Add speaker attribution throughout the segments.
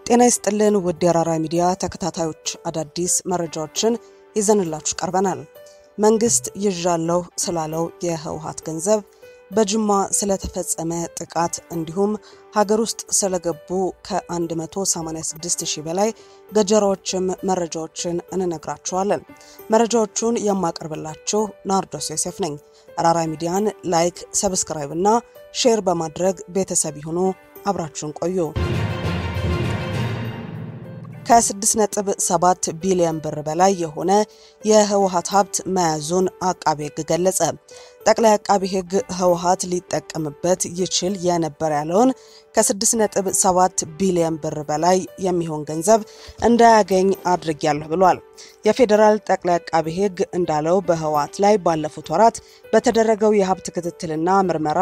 Speaker 1: ጤና ይስጥልን ውድ የአራራ ሚዲያ ተከታታዮች፣ አዳዲስ መረጃዎችን ይዘንላችሁ ቀርበናል። መንግስት ይዣለሁ ስላለው የህወሓት ገንዘብ፣ በጅማ ስለተፈጸመ ጥቃት እንዲሁም ሀገር ውስጥ ስለገቡ ከ186 ሺህ በላይ ገጀራዎችም መረጃዎችን እንነግራችኋለን። መረጃዎቹን የማቀርብላችሁ ናርዶስ ዮሴፍ ነኝ። አራራ ሚዲያን ላይክ፣ ሰብስክራይብ እና ሼር በማድረግ ቤተሰብ ይሁኑ። አብራችሁን ቆዩ። ከ6.7 ቢሊዮን ብር በላይ የሆነ የህወሓት ሀብት መያዙን አቃቤ ሕግ ገለጸ። ጠቅላይ አቃቤ ሕግ ህወሓት ሊጠቀምበት ይችል የነበር ያለውን ከ6.7 ቢሊዮን ብር በላይ የሚሆን ገንዘብ እንዳያገኝ አድርጊያለሁ ብሏል። የፌዴራል ጠቅላይ አቃቤ ሕግ እንዳለው በህወሓት ላይ ባለፉት ወራት በተደረገው የሀብት ክትትልና ምርመራ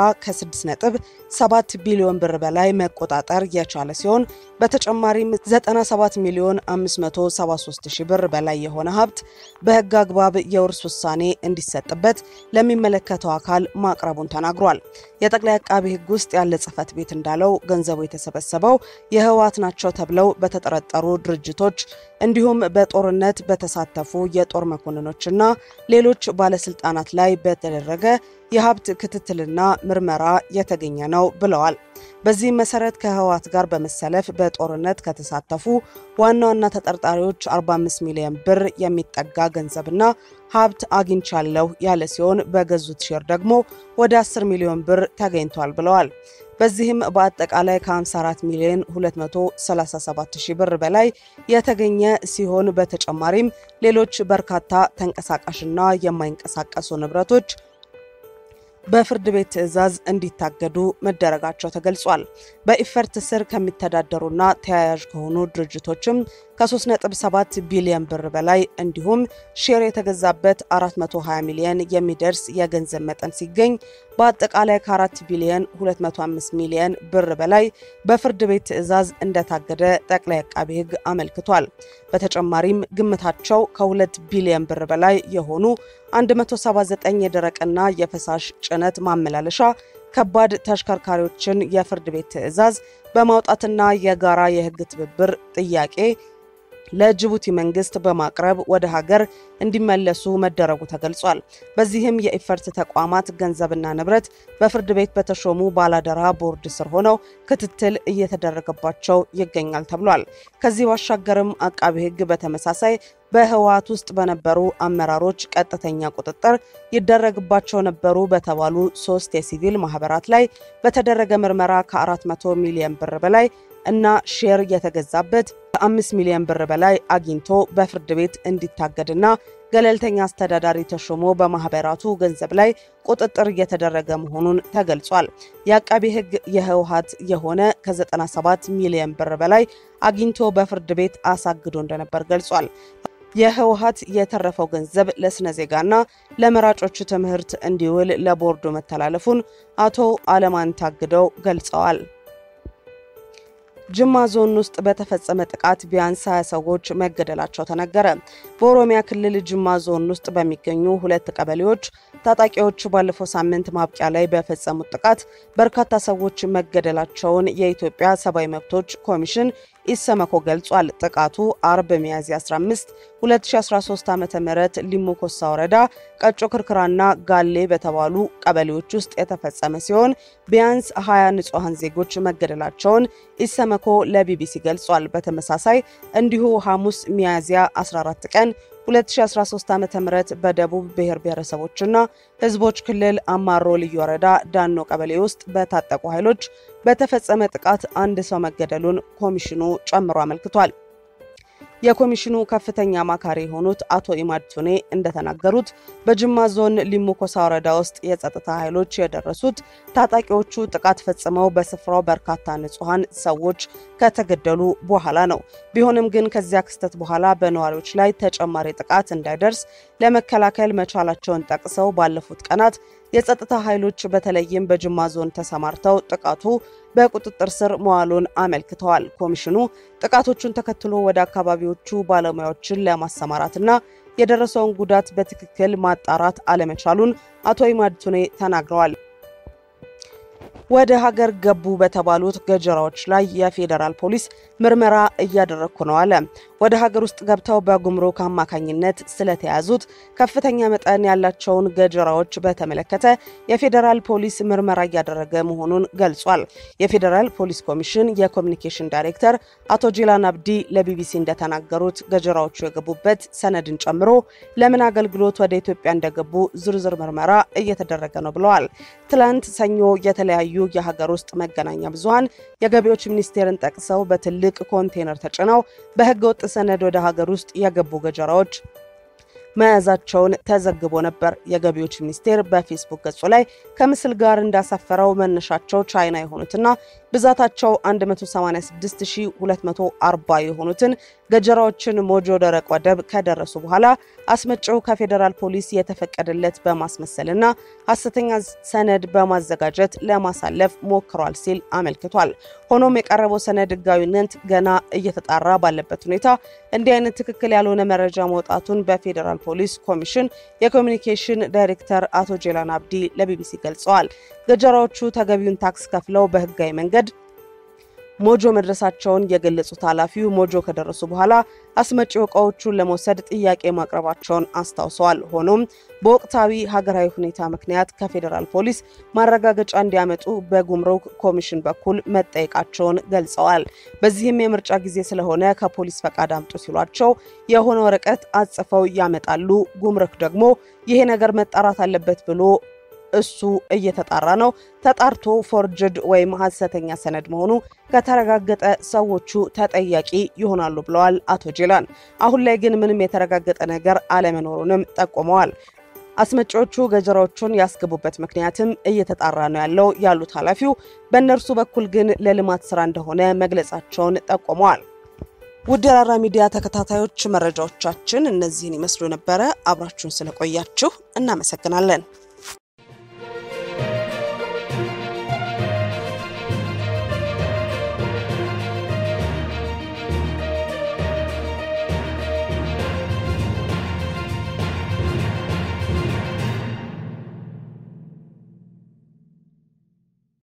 Speaker 1: ከ6.7 ቢሊዮን ብር በላይ መቆጣጠር የቻለ ሲሆን በተጨማሪም 97 ሚሊዮን 573 ሺህ ብር በላይ የሆነ ሀብት በህግ አግባብ የውርስ ውሳኔ እንዲሰጥበት ለሚመለከተው አካል ማቅረቡን ተናግሯል። የጠቅላይ አቃቤ ሕግ ውስጥ ያለ ጽህፈት ቤት እንዳለው ገንዘቡ የተሰበሰበው የህወሓት ናቸው ተብለው በተጠረጠሩ ድርጅቶች እንዲሁም በጦርነት በተሳተፉ የጦር መኮንኖችና ሌሎች ባለስልጣናት ላይ በተደረገ የሀብት ክትትልና ምርመራ የተገኘ ነው ብለዋል። በዚህም መሰረት ከህወሓት ጋር በመሰለፍ በጦርነት ከተሳተፉ ዋና ዋና ተጠርጣሪዎች 45 ሚሊዮን ብር የሚጠጋ ገንዘብና ሀብት አግኝቻለሁ ያለ ሲሆን በገዙት ሼር ደግሞ ወደ 10 ሚሊዮን ብር ተገኝቷል ብለዋል። በዚህም በአጠቃላይ ከ54 ሚሊዮን 237 ሺህ ብር በላይ የተገኘ ሲሆን በተጨማሪም ሌሎች በርካታ ተንቀሳቃሽና የማይንቀሳቀሱ ንብረቶች በፍርድ ቤት ትዕዛዝ እንዲታገዱ መደረጋቸው ተገልጿል። በኢፈርት ስር ከሚተዳደሩና ተያያዥ ከሆኑ ድርጅቶችም ከ3.7 ቢሊዮን ብር በላይ እንዲሁም ሼር የተገዛበት 420 ሚሊዮን የሚደርስ የገንዘብ መጠን ሲገኝ በአጠቃላይ ከ4 ቢሊዮን 205 ሚሊዮን ብር በላይ በፍርድ ቤት ትዕዛዝ እንደታገደ ጠቅላይ አቃቤ ሕግ አመልክቷል። በተጨማሪም ግምታቸው ከ2 ቢሊዮን ብር በላይ የሆኑ 179 የደረቅና የፈሳሽ ጭነት ማመላለሻ ከባድ ተሽከርካሪዎችን የፍርድ ቤት ትዕዛዝ በማውጣትና የጋራ የሕግ ትብብር ጥያቄ ለጅቡቲ መንግስት በማቅረብ ወደ ሀገር እንዲመለሱ መደረጉ ተገልጿል። በዚህም የኢፈርት ተቋማት ገንዘብና ንብረት በፍርድ ቤት በተሾሙ ባላደራ ቦርድ ስር ሆነው ክትትል እየተደረገባቸው ይገኛል ተብሏል። ከዚህ ባሻገርም አቃቢ ሕግ በተመሳሳይ በህወሓት ውስጥ በነበሩ አመራሮች ቀጥተኛ ቁጥጥር ይደረግባቸው ነበሩ በተባሉ ሶስት የሲቪል ማህበራት ላይ በተደረገ ምርመራ ከ400 ሚሊዮን ብር በላይ እና ሼር የተገዛበት ከአምስት ሚሊዮን ብር በላይ አግኝቶ በፍርድ ቤት እንዲታገድና ገለልተኛ አስተዳዳሪ ተሾሞ በማህበራቱ ገንዘብ ላይ ቁጥጥር እየተደረገ መሆኑን ተገልጿል። የአቃቤ ሕግ የህወሓት የሆነ ከ97 ሚሊዮን ብር በላይ አግኝቶ በፍርድ ቤት አሳግዶ እንደነበር ገልጿል። የህወሓት የተረፈው ገንዘብ ለስነ ዜጋና ለመራጮቹ ትምህርት እንዲውል ለቦርዱ መተላለፉን አቶ አለማን ታግደው ገልጸዋል። ጅማ ዞን ውስጥ በተፈጸመ ጥቃት ቢያንስ 20 ሰዎች መገደላቸው ተነገረ። በኦሮሚያ ክልል ጅማ ዞን ውስጥ በሚገኙ ሁለት ቀበሌዎች ታጣቂዎች ባለፈው ሳምንት ማብቂያ ላይ በፈጸሙት ጥቃት በርካታ ሰዎች መገደላቸውን የኢትዮጵያ ሰብአዊ መብቶች ኮሚሽን ኢሰመኮ ገልጿል። ጥቃቱ አርብ ሚያዝያ 15 2013 ዓ ም ሊሙ ኮሳ ወረዳ ቀጮ ክርክራና ጋሌ በተባሉ ቀበሌዎች ውስጥ የተፈጸመ ሲሆን ቢያንስ 20 ንጹሐን ዜጎች መገደላቸውን ኢሰመኮ ለቢቢሲ ገልጿል። በተመሳሳይ እንዲሁ ሐሙስ ሚያዝያ 14 ቀን 2013 ዓ.ም በደቡብ ብሔር ብሔረሰቦችና ሕዝቦች ክልል አማሮ ልዩ ወረዳ ዳኖ ቀበሌ ውስጥ በታጠቁ ኃይሎች በተፈጸመ ጥቃት አንድ ሰው መገደሉን ኮሚሽኑ ጨምሮ አመልክቷል። የኮሚሽኑ ከፍተኛ አማካሪ የሆኑት አቶ ኢማድ ቱኔ እንደተናገሩት በጅማ ዞን ሊሙ ኮሳ ወረዳ ውስጥ የጸጥታ ኃይሎች የደረሱት ታጣቂዎቹ ጥቃት ፈጽመው በስፍራው በርካታ ንጹሐን ሰዎች ከተገደሉ በኋላ ነው። ቢሆንም ግን ከዚያ ክስተት በኋላ በነዋሪዎች ላይ ተጨማሪ ጥቃት እንዳይደርስ ለመከላከል መቻላቸውን ጠቅሰው ባለፉት ቀናት የጸጥታ ኃይሎች በተለይም በጅማ ዞን ተሰማርተው ጥቃቱ በቁጥጥር ስር መዋሉን አመልክተዋል። ኮሚሽኑ ጥቃቶቹን ተከትሎ ወደ አካባቢዎቹ ባለሙያዎችን ለማሰማራትና የደረሰውን ጉዳት በትክክል ማጣራት አለመቻሉን አቶ ኢማድ ቱኔ ተናግረዋል። ወደ ሀገር ገቡ በተባሉት ገጀራዎች ላይ የፌዴራል ፖሊስ ምርመራ እያደረግኩ ነው አለ። ወደ ሀገር ውስጥ ገብተው በጉምሩክ አማካኝነት ስለተያዙት ከፍተኛ መጠን ያላቸውን ገጀራዎች በተመለከተ የፌዴራል ፖሊስ ምርመራ እያደረገ መሆኑን ገልጿል። የፌዴራል ፖሊስ ኮሚሽን የኮሚኒኬሽን ዳይሬክተር አቶ ጂላን አብዲ ለቢቢሲ እንደተናገሩት ገጀራዎቹ የገቡበት ሰነድን ጨምሮ ለምን አገልግሎት ወደ ኢትዮጵያ እንደገቡ ዝርዝር ምርመራ እየተደረገ ነው ብለዋል። ትላንት ሰኞ የተለያዩ የሀገር ውስጥ መገናኛ ብዙኃን የገቢዎች ሚኒስቴርን ጠቅሰው በትልቅ ኮንቴነር ተጭነው በህገ ወጥ ሰነድ ወደ ሀገር ውስጥ የገቡ ገጀራዎች መያዛቸውን ተዘግቦ ነበር። የገቢዎች ሚኒስቴር በፌስቡክ ገጹ ላይ ከምስል ጋር እንዳሰፈረው መነሻቸው ቻይና የሆኑትና ብዛታቸው 186240 የሆኑትን ገጀራዎችን ሞጆ ደረቅ ወደብ ከደረሱ በኋላ አስመጪው ከፌዴራል ፖሊስ የተፈቀደለት በማስመሰልና ሐሰተኛ ሰነድ በማዘጋጀት ለማሳለፍ ሞክሯል ሲል አመልክቷል። ሆኖም የቀረበው ሰነድ ህጋዊነት ገና እየተጣራ ባለበት ሁኔታ እንዲህ አይነት ትክክል ያልሆነ መረጃ መውጣቱን በፌዴራል ፖሊስ ኮሚሽን የኮሚኒኬሽን ዳይሬክተር አቶ ጄላን አብዲ ለቢቢሲ ገልጸዋል። ገጀራዎቹ ተገቢውን ታክስ ከፍለው በህጋዊ መንገድ ሞጆ መድረሳቸውን የገለጹት ኃላፊው ሞጆ ከደረሱ በኋላ አስመጪው እቃዎቹን ለመውሰድ ጥያቄ ማቅረባቸውን አስታውሰዋል። ሆኖም በወቅታዊ ሀገራዊ ሁኔታ ምክንያት ከፌዴራል ፖሊስ ማረጋገጫ እንዲያመጡ በጉምሩክ ኮሚሽን በኩል መጠየቃቸውን ገልጸዋል። በዚህም የምርጫ ጊዜ ስለሆነ ከፖሊስ ፈቃድ አምጡ ሲሏቸው የሆነ ወረቀት አጽፈው ያመጣሉ። ጉምሩክ ደግሞ ይሄ ነገር መጣራት አለበት ብሎ እሱ እየተጣራ ነው። ተጣርቶ ፎርጅድ ወይም ሐሰተኛ ሰነድ መሆኑ ከተረጋገጠ ሰዎቹ ተጠያቂ ይሆናሉ ብለዋል አቶ ጄላን። አሁን ላይ ግን ምንም የተረጋገጠ ነገር አለመኖሩንም ጠቁመዋል። አስመጪዎቹ ገጀራዎቹን ያስገቡበት ምክንያትም እየተጣራ ነው ያለው ያሉት ኃላፊው፣ በእነርሱ በኩል ግን ለልማት ስራ እንደሆነ መግለጻቸውን ጠቁመዋል። ውድ የራራ ሚዲያ ተከታታዮች መረጃዎቻችን እነዚህን ይመስሉ ነበረ። አብራችሁን ስለቆያችሁ እናመሰግናለን።